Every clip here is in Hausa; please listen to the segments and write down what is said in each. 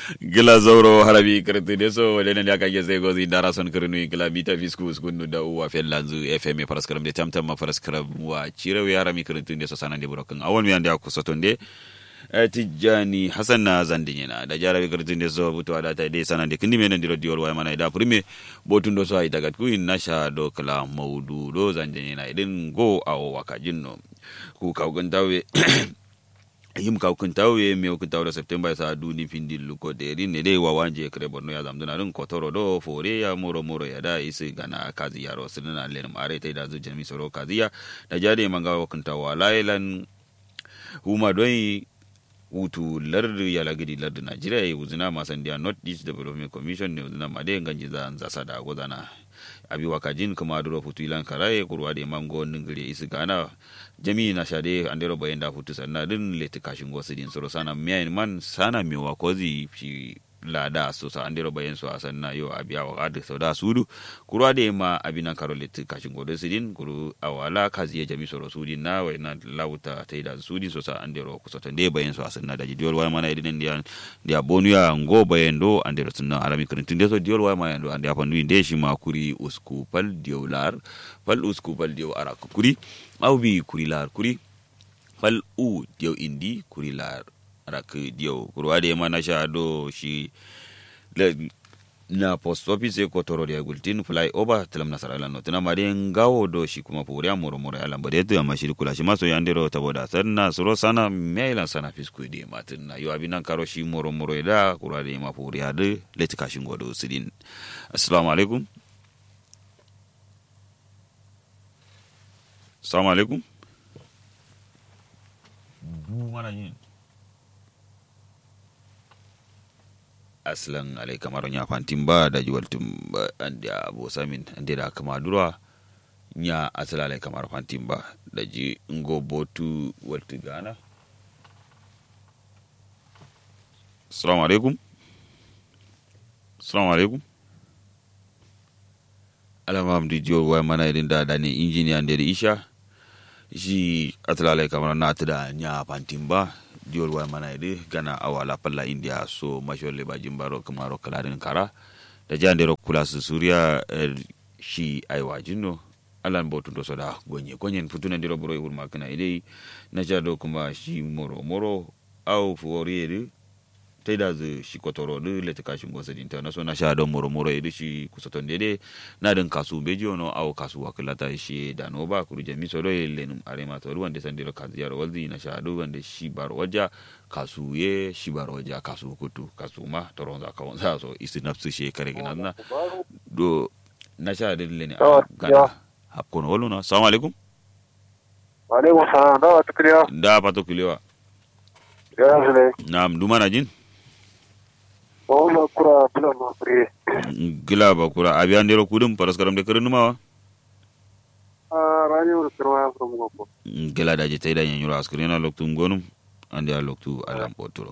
gila zauro harabi kirti de so wale ne aka ge zai gozi dara son kirnu gila bita fisku skunu da uwa fel lanzu fm paraskaram de tamtam ma paraskaram wa cirewe harami kirti de so sanan de burokin awon mi ande aku sotonde tijjani hasan na zandin yana da jarabi kirtin da so butuwa da ta dai sanan de kindi menen diro diol wa mana da prime botun do so ay daga ku na sha do kala maudu do zandin yana idin go awo wakajin no ku kawgan dawe yim ka kun tawe me kun tawe september sa duni findi luko de rin ne dai wawanje kare borno ya zamduna rin kotoro do fore ya moro moro ya da isi gana kazi yaro sinna len mare tai da zu jami soro kaziya da jade manga kun tawa lailan huma doi hutu lardu ya lagidi lardu najeriya ya wuzina masan dia north east development commission ne wuzina made ganji za zasa da gozana abi wakajin kuma duro futu ilan karaye kurwa da mango ningire isi gana jami na shade andero bayan da futu sanna din leti kashin gosu din soro sana miyan man sana miwa kozi fi lada so sa andero bayan so asanna yo abiya wa adu so da sudu kurwa da ma abina karo leti kashin godo sidin kuru awala kazi ya jami soro sudin na wa ina lauta ta da sudin so sa andero kusotan de bayan so asanna da diol wa mana idin dia dia bonu ya ngo bayan do andero sunna alami kun tun de so diol wa mana do ande apandu inde shi ma kuri usku pal diolar pal usku pal dio ara kuri au bi kuri lar kuri pal u dio indi kuri lar rak dio kurwa de mana sha do shi na post office ko toro dia gultin fly over telam nasara lan no tana mari ngawo do shi kuma puriya moro moro ya lambade to amma shi kula shi maso yandero taboda sanna suro sana mailan sana fisku de matin na yo abinan karo shi moro moro da kurwa de ma puriya de leti kashin godo sidin assalamu alaikum assalamu alaikum du mana yin aslan alai kamar nya fantin ba da juwaltin ba ande abo samin ande da kama durwa nya asala alai kamar fantin ba da ji ngo botu walti gana assalamu alaikum assalamu alaikum alama amdi jiwol wa mana irin da da ne injiniya da isha shi asala alai kamar na ta da nya fantin ba diol wa mana ide gana awala palla india so masholle ba jimbaro kamaro kalarin kara da jandero kula su suriya er, shi aiwa jinno alan botu do soda gonye gonyen futuna ndiro buro wur makana ide na jado kuma shi moro moro au fuoriere taida zu shi kotoro de lete kashin gosa dinta na so na sha don moro moro ide shi kusoton dede na den kasu beji ono au kasu wakilata shi da no ba kuru jami so do lenum arema to ruwan de sandiro kaziyar waldi na sha do wande shi bar waja kasu ye shi bar waja kasu kutu kasu ma toron za kawon za so isi nafsu shi kare gina na do na sha de leni a gana hapkono wolu na assalamu alaikum alaikum salam da wata kiriya da pato kulewa ya zile nam dumana jin wala kura bila ma kure gila ba kura abi andero kudum paraskaram de kare numawa a rani wala kirwa ya from gogo gila da je taida nyanyuro askrina loktu ngonum ande a loktu alam poturo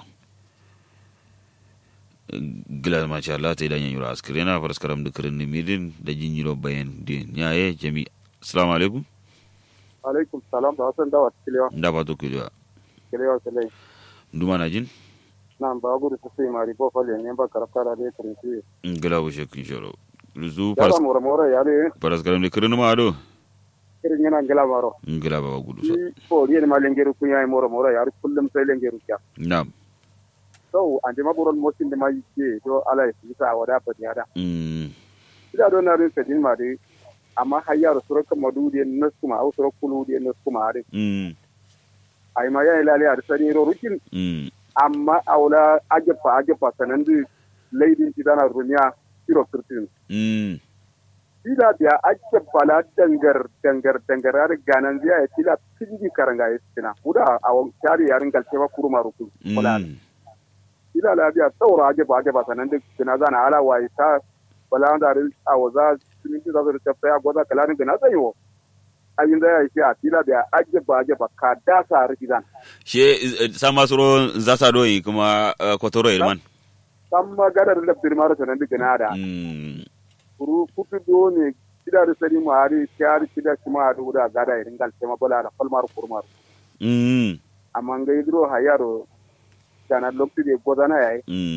gila ma sha Allah taida nyanyuro askrina paraskaram de kare nimidin da jinyiro bayan de nyaye jami assalamu alaikum alaikum salam da wasan da wata kiriya nda pato kulewa kiriya sele dumana jin nan ba gudu su sai mari bo fale ne ba karafta da dai kirinci gila wo shekin shoro luzu ya ba mura mura ya ne paraskaram de kare numawa do kirin yana gila maro gila ba gudu so shi ko ne ma lengeru kun yayi mura mura ya kullum sai lengeru kya nam so an ma buron motin da ma yake to ala ya ta wada fa ya da mm ida don na rin sedin ma dai amma hayyar suraka madudi na kuma au suraka kuludi na kuma are mm ai ma yayi lale a sani ro rukin mm amma aula ajefa ajefa sanan du leidin ti dana rumiya kiro kirtin mm ila biya ajefa la dangar dangar dangar ar ganan ziya ya tila pinji karanga ya tina uda awon tari yarin galce ba kuruma rukun wala mm ila la biya saura ajefa ajefa sanan du kina zana ala wai ta wala da rin awaza siminti da su ta ya goza kalarin gina zai wo ayin da ya shi a tila biya ajefa ajefa ka dasa rikidan she sama suro zasa do yi kuma uh, kotoro irman samma gadar da firmar sanan du gina da mm kuru kutu do ne kida da sani ma hari kyar kida shi ma hadu da gada irin gal tema bola da falmar kurmar mm amma ngai dro hayaro kana lokti de godana yayi mm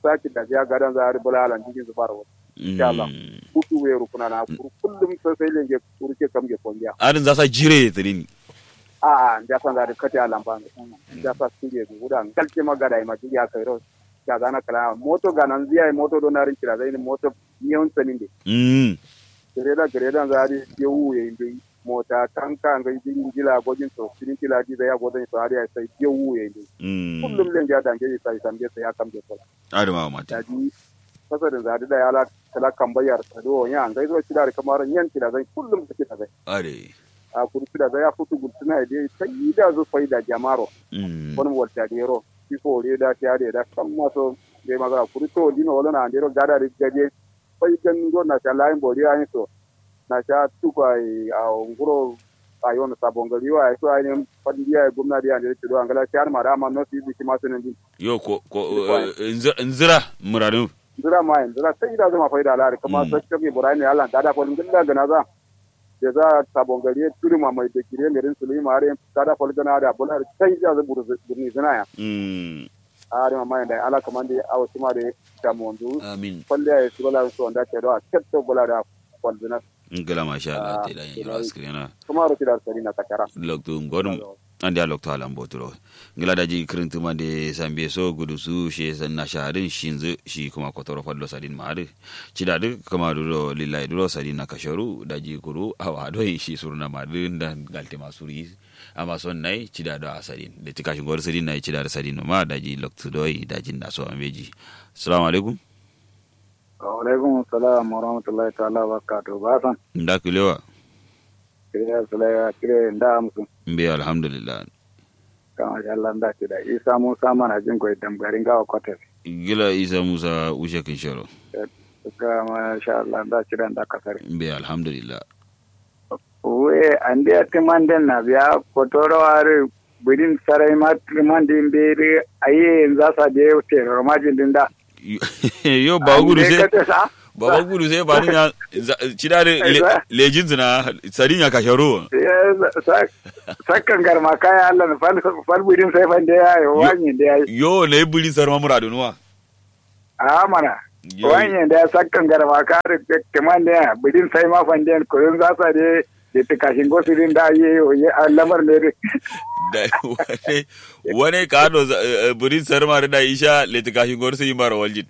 saki da ya gadan za a ribula alan cikin zubar wa insha Allah kuku we rukuna na kullum sai sai lenge kurke kam ge kongiya adin za sa jire trini a a da san da kati alan ban da sa singe guda kalke magada ma ji ya kai ro ya zana kala moto ganan ziya moto do narin kira zai moto niyon sanin de mm greda greda za a ye wuye inde mota tanka ga jin jila gojin to sirin kila di da ya gojin to har ya sai ye wuye inde mm kullum len ja dange sai sambe sai ya kambe kola adin ma mata daji fasarin zadi da yala kala kambayar ta do ya ngai zo kida da kamar yan kida zai kullum da kida zai ade a kuri kida zai ya futu gultuna da ta yi da zo faida jamaro mm wani walta da yaro ki ko re da ta da da kan maso dai magana kuri to dino wala na ndero gada da gaje fai kan go na ta lain bori ayin so na ta tuka a nguro a yon sabon gari wa so ayin fadiya gwamnati ya da to angala ta ma da ma no si bi ma sunan din yo ko ko nzira muradu zira ma yin zira sai da zama faida lari kuma sai kake burai ne Allah da da folin gilla gana za da za sabon gari turi ma mai da kire merin sulima are da da folin gana da bular sai da za buru burni zina ya mm are ma mai da ala kaman da awo kuma da ta mondu amin falle ya su bala so da ta da ketto bula da folzina ngala masha Allah te da yin askrena kuma ro tidar sari na takara loktu ngodum andi a loktu alam boturo ngila daji kirintuma de sambe so gudu su she sanna shaharin shinzu shi kuma kotoro fallo sadin maadu cidadu kama duro lillahi duro sadin na kasharu daji kuru awa doi shi suruna maadu dan galte masuri ama son nai cidadu a sadin de tika shi ngor sadin nai cidadu sadin ma daji loktu doi daji na so ambeji assalamu alaikum alaikum assalam wa rahmatullahi ta'ala wa barakatuh ba san nda kulewa kire sulaya kire nda musu mbe alhamdulillah kama Allah nda da isa musa mana jin ko idan garin gawa kwatar gila isa musa ushe kinshoro suka masha Allah da ci da kasar mbe alhamdulillah we ande atimanden na biya kotoro are bidin sarai ma trimandin bere aye za sa je terror majin din da yo ba gudu sai Ande ka sa baba gudu sai ba ni na cida da lejin zina sadin ya kashe ruwa sakkan garma kaya Allah na fal fal bidin sai fan da yayi wani da yayi yo na yi buli sarma muradu nuwa a mana Yo. wani da ya sakkan garma ka da kaman da bidin sai ma fan da ko za sa de da ta kashin gosirin da yi lamar ne da wane wane ka hado buri sarma da isha letika shi gor sai mara waljin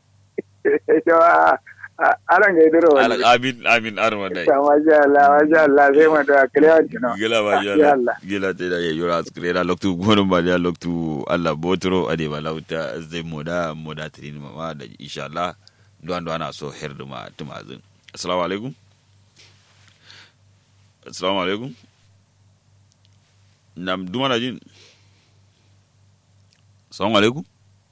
aran ga idiro wani amin amin arma dai ta masha Allah masha Allah sai mu da kilewan tino gila ba Masha ya Allah. gila te da ya yura skre da loktu gonum ba ya loktu Allah botro ade ba lauta zai moda moda trin mama da insha Allah duwan duwan ana so her duma tumazin assalamu alaikum assalamu alaikum nam duma na jin assalamu alaikum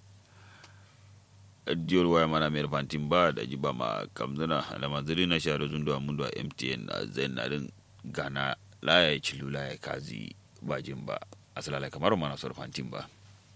diyol waya mana mer fantin ba da jiba ma kamzuna da manzuri na sharo zundu a mundu a mtn a zain na din gana laya cilu laya kazi bajin ba asalala kamar mana sor fantin ba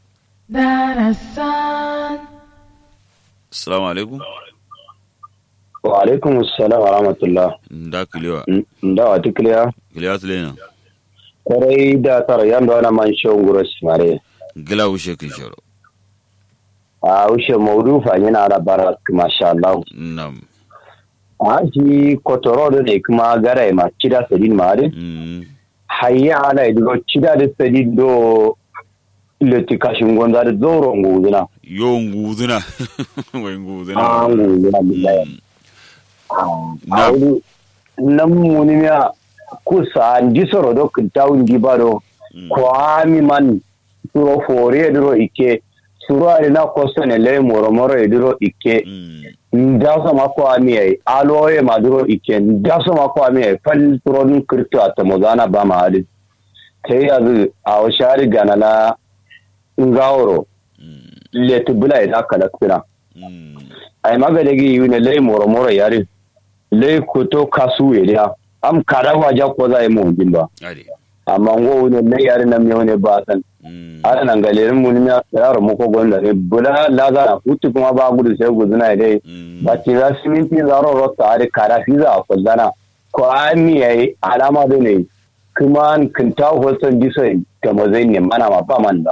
darasan assalamu alaikum wa alaikum assalam wa rahmatullah nda kilewa nda wa tikliya kilewa tulena kwarai da tara yanda wana man shon guro simare gila wushe kin sharo a ushe maudu fa yana da barak masha Allah nam a shi kotoro da ne kuma gara ma kida sadin mare mm hayya ala ido kida da sadin do leti kashin gonza da zoro nguzuna yo nguzuna wai nguzuna a nguzuna billahi Mm. a wuri nan muni ya kusa ndi soro do kintawu ndi bado Mm. kwami man suro fori ediro ike suro ari na kosto ne le moro moro ediro ike Mm. ndaso ma kwami ai aloye maduro ike ndaso ma kwami ai fal suro dun kirto atamozana ba ma hadi sai yazu a washari gana na ngawro Mm. letu bula ida kala kira Mm. ai magadagi yune le moro moro yari le kuto kasu ya am kada waja ko za mu jimba ade amma ngo ne le yari na miyo ne ba san Mm. ana nan galerin mun ya yaro mu ko gonda ne bula la za na hutu kuma ba gudu sai gudu na dai Mm. ba ci za su minti zaro rota are kara fi za a kullana ko ami yayi alama da ne kuma an kinta hoton disai da mazai ne mana ma ba man da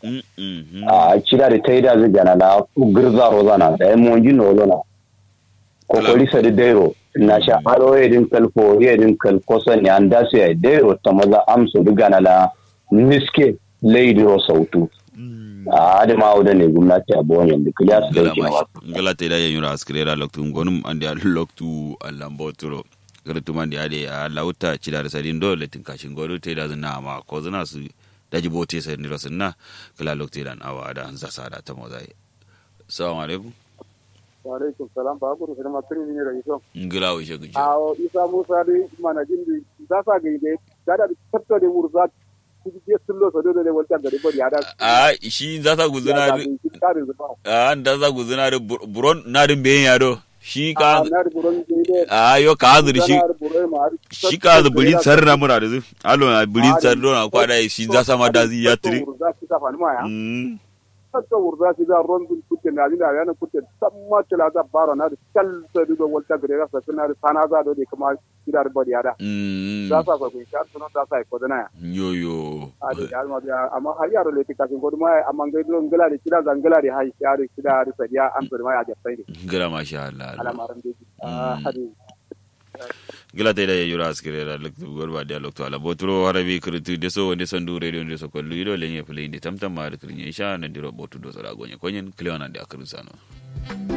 Mm, mhm. a cida da taida zai gana na girza rozana da ya monji nolo na kokori sa da dairo na sha aro yedin kalfo yedin kalkosa ne an da su ya dairo ta maza amsu da gana la niske leidiro sautu a adama da ne gwamnati a bonyan da kiliya su ngala dauke na wasu mashi ngala te da yanyura askrera loktu ngonum andi al loktu allamboturo kada tumandi ade a lauta cida da sadin dole tin kashin godo te da zina ma ko zina su daji bote sai ni rasunna kala loktu dan awa da hanza sada ta mozai assalamu alaikum wa alaikum salam ba ku rufe ma tuni ne da iso ngila wo shegu a isa musa dai mana jin da za sa ga ide da da tatto da murza ki je sullo so dole wata gari bari ya da a shi za ta guzuna a da za guzuna da buron na din bayan yado shi ka na da buron ide a yo ka hazuri shi shi ka da bulin sarra mura da zu alo na bulin sarra na kwada shi za sa ma da zi ya tri za ki ta fani ma ya Mm. tatto urza ki da rondul kutte na dina yana kutte samma tala da bara na da kal sai do wata gari ra sa na da sana za do de kuma kidar bari ya da Mm. za sa ko ku sha sunan za sa ko dana ya yo yo a da ya ma biya amma har yaro le tika sin godu mai amma ngai do ngala de kida zangala de hai ya de kida de sadiya an so mai a jafai de gira masha Allah alamaran de a hadi gila ta da yura askire da lokto gorba da lokto ala boturo harabi kritu de so wonde sandu radio de so kollu ido lenye play de tamtam ma da krinya isha na diro botu do sara gonye konyen klewana da akru sano